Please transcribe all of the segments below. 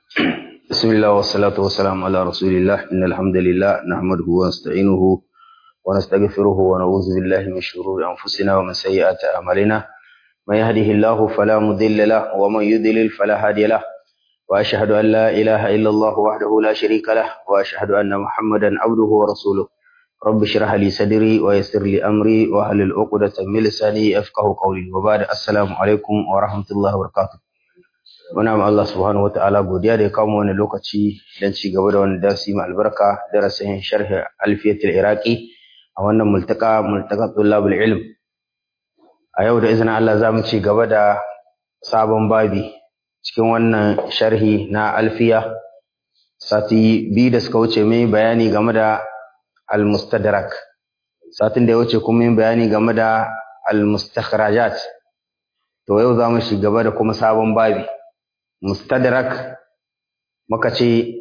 بسم الله والصلاة والسلام على رسول الله إن الحمد لله نحمده ونستعينه ونستغفره ونعوذ بالله من شرور أنفسنا ومن سيئات أعمالنا من يهده الله فلا مضل له ومن يضلل فلا هادي له وأشهد أن لا إله إلا الله وحده لا شريك له وأشهد أن محمدا عبده ورسوله رب اشرح لي صدري ويسر لي أمري واحلل عقدة من لساني يفقهوا قولي وبعد السلام عليكم ورحمة الله وبركاته muna ma Allah subhanahu wataala godiya da ya kawo wani lokaci don ci gaba da wani darasi mai albarka darasin sharhi alfiyatul iraqi a wannan multaka multaka tullabul ilm a yau da izinin Allah za mu ci gaba da sabon babi cikin wannan sharhi na alfiya sati biyu da suka wuce mai bayani game da al-mustadrak satin da ya wuce kuma yin bayani game da al-mustakhrajat to yau za mu shi gaba da kuma sabon babi mustadrak muka ce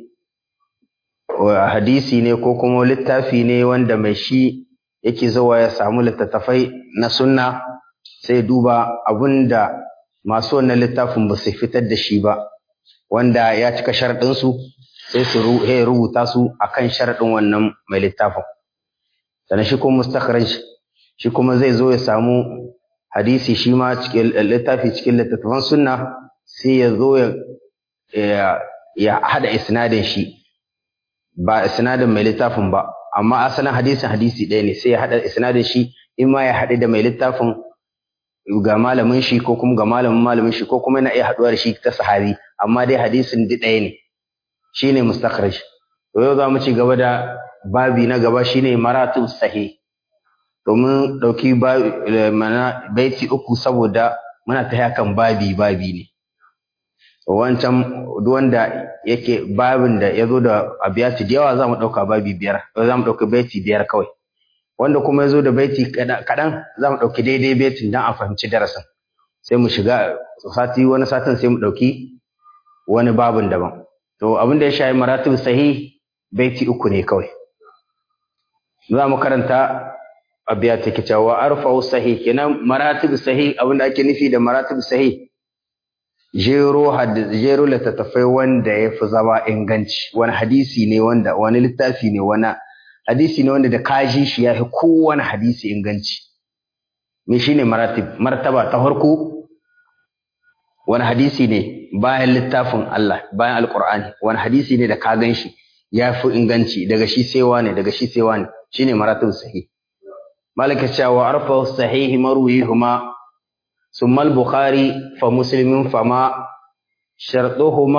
hadisi ne ko kuma littafi ne wanda mai shi yake zuwa ya samu littattafai na sunna sai duba abinda masu wannan littafin ba su fitar da shi ba wanda ya cika sharaɗinsu sai su rubuta su akan sharaɗin wannan mai littafin sannan shi kuma mustakhraj shi kuma zai zo ya samu hadisi shi ma cikin littafi cikin littattafan sunna sai ya zo ya haɗa isnadin shi ba isnadin mai littafin ba amma asalin hadisin hadisi ɗaya ne sai ya haɗa isnadin shi in ma ya haɗu da mai littafin ga malamin shi ko kuma ga malamin malamin shi ko kuma yana iya haɗuwa da shi ta sahabi amma dai hadisin duk ɗaya ne shine mustakhraj to yau za mu ci gaba da babi na gaba shine maratib sahih domin ɗauki baiti uku saboda muna ta kan babi babi ne wancan duk wanda yake babin da ya zo da abiyati da yawa za mu ɗauka babi biyar za mu ɗauki baiti biyar kawai wanda kuma ya zo da baiti kaɗan za mu ɗauki daidai baitin don a fahimci darasin sai mu shiga sati wani satin sai mu ɗauki wani babin daban to abin da ya shayi maratib sahih baiti uku ne kawai za mu karanta abiyati ke cewa arfa'u sahih kenan maratib sahih abin da ake nufi da maratib sahih jero jero littattafai wanda ya fi zama inganci wani hadisi ne wanda wani littafi ne wani hadisi ne wanda da kaji shi ya fi kowane hadisi inganci me shi ne maratib martaba ta farko wani hadisi ne bayan littafin Allah bayan alkur'ani wani hadisi ne da ka gan shi ya fi inganci daga shi sai wani daga shi sai wani shine maratib sahih malaka cewa arfa sahih marwihuma ثم البخاري فمسلم فما شرطهما